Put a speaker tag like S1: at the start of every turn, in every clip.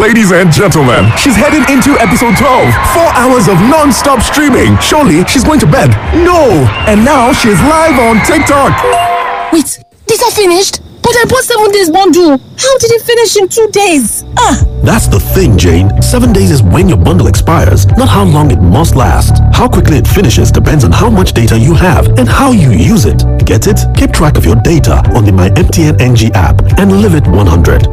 S1: Ladies and gentlemen, she's heading into episode 12. Four hours of non-stop streaming. Surely she's going to bed. No! And now she's live on TikTok.
S2: Wait, these are finished? But I bought seven days bundle. How did it finish in two days? Ah!
S3: That's the thing, Jane. Seven days is when your bundle expires, not how long it must last. How quickly it finishes depends on how much data you have and how you use it. Get it? Keep track of your data on the My MTN NG app and live it 100.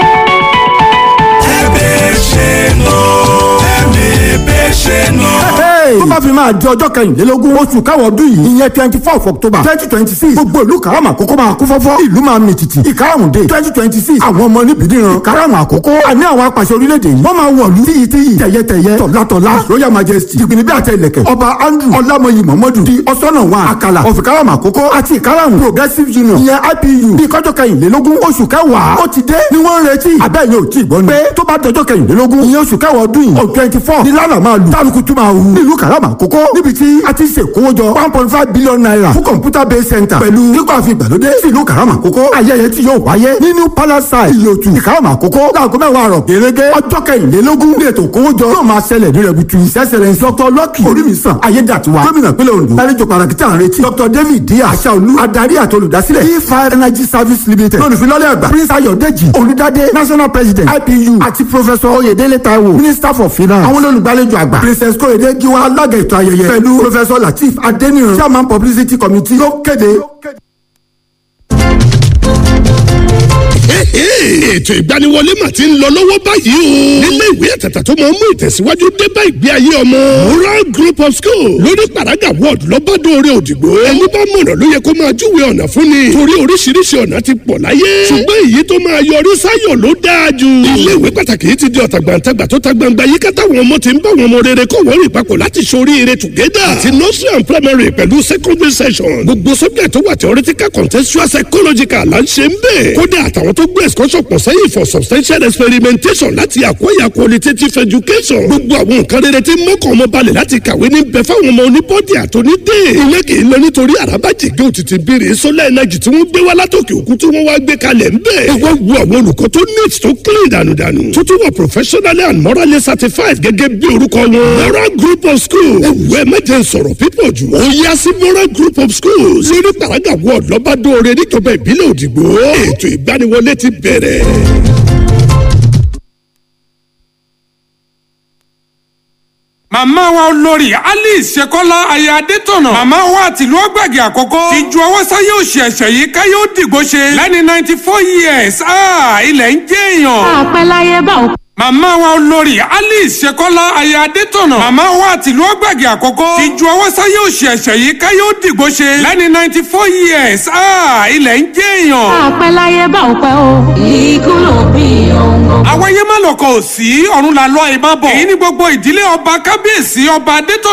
S4: tó bá fi máa di ọjọ́ kẹrìnlélógún oṣù káwọ́ ọdún yìí ìyẹn twenty four of october twenty twenty six gbogbo ìlú karama àkókò máa kú fọ́fọ́ ìlú máa mì tìtì ìkarahùn-dé twenty twenty six àwọn ọmọ níbi níran karahùn àkókò àní àwọn apàṣẹ orílẹ̀-èdè yìí wọ́n máa wọ̀lú tíyì tíyì tẹ̀yẹtẹ̀yẹ tọ̀látọ̀lá royal majesty jìgbìnì bí àtẹ ilẹ̀kẹ̀ ọba andrew ọlámọyì mọ̀mọ́dù di ọ̀sọ́nà wọn àkàlà of ìkarahùn àkókò àti ìkarahùn progressive union ìyẹn ipu bí kọjọ́ kẹrìnlélógún oṣù kẹwàá ó ti dé ni wọ́n ń retí àbẹ́yẹn ò tí ì gbọ́ ni pé tó bá dọjọ́ kẹrìnlélógún ìyẹn oṣù kẹwàá ọdún yìí on twenty four ni lánàá máa lù tálùkù tún máa hù nílùú karama àkókò níbi tí a ti ṣèkówójọ one point five billion naira fún computer based center pẹ̀lú nígbà fi ìgbàlódé sí ìlú karama àkókò ayẹyẹ tí yóò wáyé ní new palace side ìyòtù ìkarama àkókò láago mẹ́wàá àrọ̀ gẹ́gẹ́ ọjọ́ kẹrìnlélógún ní ètò ìkówójọ yóò máa ṣẹlẹ̀ ní rẹ̀butu ìṣẹ́sẹ̀rẹ̀ dr lucky orímìsàn ayédàtiwa gómìnà pínlẹ̀ ondo lálejò pàtàkì tí à ń retí dr david díaz aṣáolú adarí àti olùdásílẹ̀ e five energy service limited lónìfilọ́lẹ̀ àgbà prince ayọ̀dẹ́jì olùdádé national president ipu àti professor oyèdélé taiwo minister for finance àwọn olùgbàlejò àgbà princess kóyèdé giwa alága ètò ayẹyẹ pẹ̀lú professor lateef adeniran chairman publicity committee ló kéde.
S5: ètò ìgbaniwọlé mà ti ń lọ lọ́wọ́ báyìí o. nílé ìwé àtàtà tó máa ń mú ìtẹ̀síwájú dé bá ìgbé ayé ọmọ. moral group of school lórí paraga ward lọ́bàdóore òdìgbò. ẹni bá mọ̀nà ló yẹ kó máa júwe ọ̀nà fún ni. torí oríṣiríṣi ọ̀nà ti pọ̀ láyé. ṣùgbọ́n èyí tó máa yọrí sáyọ̀ ló dáa jù. ilé ìwé pàtàkì yìí ti di ọ̀tàgbàǹtagbà tó ta gbangba yíká táwọn ọmọ ti ń bá wọn ọmọ rere kọ́ wọ́n rìn papọ̀ láti ṣoríire together. àti nursery and primary pẹ̀lú secondary session. gbogbo subject tó wà theoretical contextual psychological là ń ṣe ń bẹ̀. kódà àtàwọn tó gbé excursion pọ̀ sẹ́yìn for substantial experimentation láti acquire qualitative education. gbogbo àwọn nǹkan rere tí mọ́kàn ọmọ balẹ̀ láti kàwé ní bẹ fáwọn ọmọ oníbọ́dì àtònídé. ilé kì í lọ nítorí àràbàjìgé òtítì bèrè solar energy tí wọ́n gbé wá látòkè òkun tí wọ́n wá gbé kalẹ̀ ń bẹ̀. ẹ wá wo àwọn olùkọ́ tó neat tó clean dànùdànù. tó tún wà professionally and morally certified gẹ́gẹ́ bí orúkọ wọn. moral group of schools. ẹ wù ẹ mẹ́jẹ sọ̀rọ̀ pípọ̀ jù. ó yá sí moral group of schools. lórí paraga ward lọ́bàdóore níjọba ìbílẹ̀ òdìgbò. ètò ìgbaniwọlé ti bẹ̀rẹ̀.
S6: màmá wa olórí alice ṣekọ́lá aya adétọ̀nà màmá wa àtìlú ọgbàgì àkọ́kọ́ ti ju ọwọ́ sáyé òsì ẹ̀ṣẹ̀ yìí káyé ó dìgbò ṣe lẹ́ni ninety four years ilẹ̀ ń jẹ́ èèyàn.
S7: àpẹ láyé bá òkú.
S6: màmá wa olórí alice ṣekọ́lá aya adétọ̀nà màmá wa àtìlú ọgbàgì àkọ́kọ́ ti ju ọwọ́ sáyé òsì ẹ̀ṣẹ̀ yìí káyé ó dìgbò ṣe lẹ́ni ninety four years ilẹ̀ ń jẹ́ èèyàn.
S7: àpẹ láyé bá òpẹ o. ikú ló bí ohun.
S6: àwáyé má lọkọ̀ ò sí ọ̀run làlọ́ ìbá bọ̀ èyí ni gbogbo ìdílé ọba kábíyèsí ọba adétọ̀